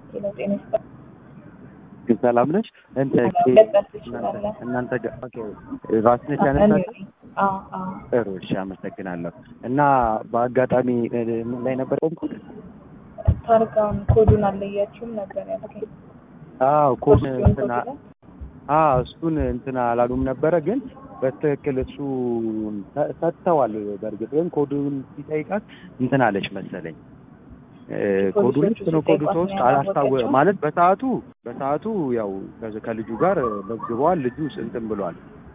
ሄሎ ጤና ይስጥልኝ። ሰላም ነሽ? እንትን መቀጠል ትችላለህ። እናንተ ጋር ኦኬ፣ ራስሽ ነሽ ያነሳሽው? አዎ አዎ ጥሩ እሺ፣ አመሰግናለሁ። እና በአጋጣሚ እ፣ ምን ላይ ነበር ቆምኩት? ታርጋውን ኮዱን አለያችሁም ነበር ያልከኝ። አዎ ኮድ ኮድ እንትና አዎ እሱን እንትና አላሉም ነበረ፣ ግን በትክክል እሱ ሰ- ሰጥተዋል። በእርግጥ ግን ኮዱን ሲጠይቃት እንትን አለች መሰለኝ እ፣ ኮዱ ልክ ነው ኮዱ ሶስት አላስታወ ማለት በሰዓቱ በሰዓቱ ያው ከዚ- ከልጁ ጋር መዝግበዋል። ልጁ እንትን ብሏል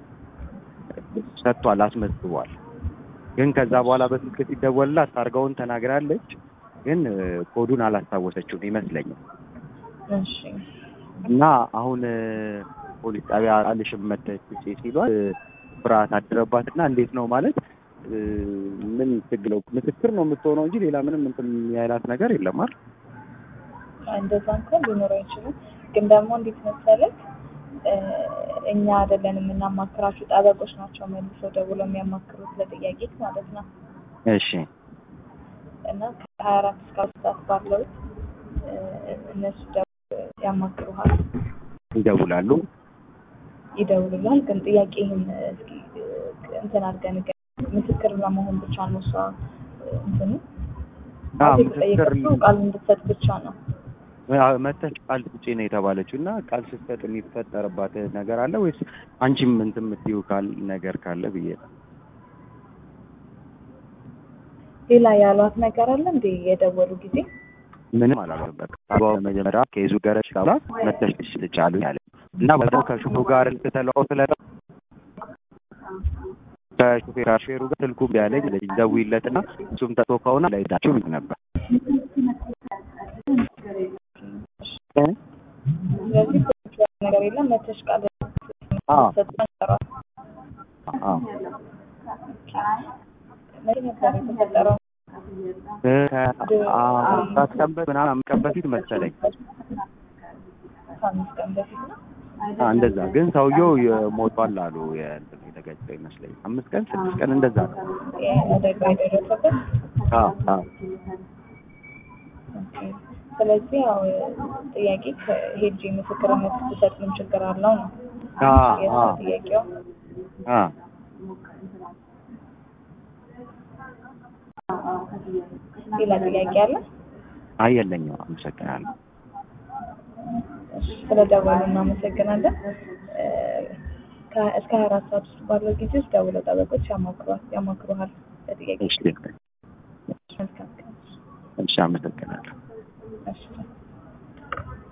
ሰጥቷል፣ አስመዝግቧል። ግን ከዛ በኋላ በስልክ ሲደወልላት ታርጋውን ተናግራለች፣ ግን እ፣ ኮዱን አላስታወሰችውም ይመስለኛል። እሺ እና አሁን እ፣ ፖሊስ ጣቢያ አልሽም መተሽ ውጪ ሲሏት እ፣ ፍርሃት አደረባት እና እንዴት ነው ማለት እ፣ ምን ትግለው ምስክር ነው የምትሆነው እንጂ ሌላ ምንም እንትን ያላት ነገር የለም አይደል? እንደዛ እንኳን ሊኖረው አይችልም። ግን ደግሞ እንዴት መሰለህ እ፣ እኛ አይደለን የምናማክራችሁ ጠበቆች ናቸው መልሰው ደውለው የሚያማክሩት ለጥያቄ ማለት ነው። እሺ እና ከሀያ አራት እስከ አራት ሰዓት ባለው እ፣ እነሱ ደው- ያማክሩሃል፣ ይደውላሉ። ይደውሉላል። ግን ጥያቄህን እስኪ እ፣ እንትን አድርገን ንገረን። ምስክር ለመሆን ብቻ ነው እሷ እ፣ እንትኑ አዎ ማለት ምስክር የተጠየቀችው ቃል እንድትሰጥ ብቻ ነው። አዎ፣ መተሽ ቃል ስጪ ነው የተባለችው እና ቃል ስትሰጥ የሚፈጠርባት ነገር አለ ወይስ አንቺም እንትን የምትይው ካል ነገር ካለ ብዬ ነው። ሌላ ያሏት ነገር አለ እንዴ የደወሉ ጊዜ? ምንም አላለም። በቃ አባው መጀመሪያ ከይዙ ገረች ጋር መተሽ ትችልቻሉ ያለ እና በዛው ከሹፌሩ ጋር ልትተለው ስለ ከሹፌር ሹፌሩ ጋር ስልኩ ቢያለኝ ልጅ ደውይለትና እሱም ተቶ ከሆነ ላይ ዳችሁ ይል ነበር እ? ስለዚህ ፖሊስ ያለ ነገር የለም መተሽ ቃል አዎ ሰጥተን ጠሯት። አዎ መቼ ነበር የተፈጠረው? እ፣ ከአራት ቀን በ- ምናምን አምስት ቀን በፊት መሰለኝ ከአምስት ቀን በፊት ነው። አ፣ እንደዛ ግን ሰውየው ሞቷል አሉ። የእንትን የተገጨው ይመስለኝ አምስት ቀን ስድስት ቀን እንደዛ ነው። ይሄ አደጋ የደረሰበት አዎ አዎ ኦኬ። ስለዚህ ያው ጥያቄ ከሄጂ ምስክርነት ስትሰጥ ምን ችግር አለው ነው አዎ የእሷ አዎ ጥያቄው። አዎ ሌላ ጥያቄ አለ? አይ የለኝም። አመሰግናለሁ። እሺ፣ ስለደወሉ እናመሰግናለን። እ፣ ከ- እስከ ሀያ አራት ሰዓት ውስጥ ባለው ጊዜ ውስጥ ደውለው ጠበቆች ያማክሯል ያማክሩሃል ለጥያቄ እሺ መልካም ቀን። እሺ፣ አመሰግናለሁ። እሺ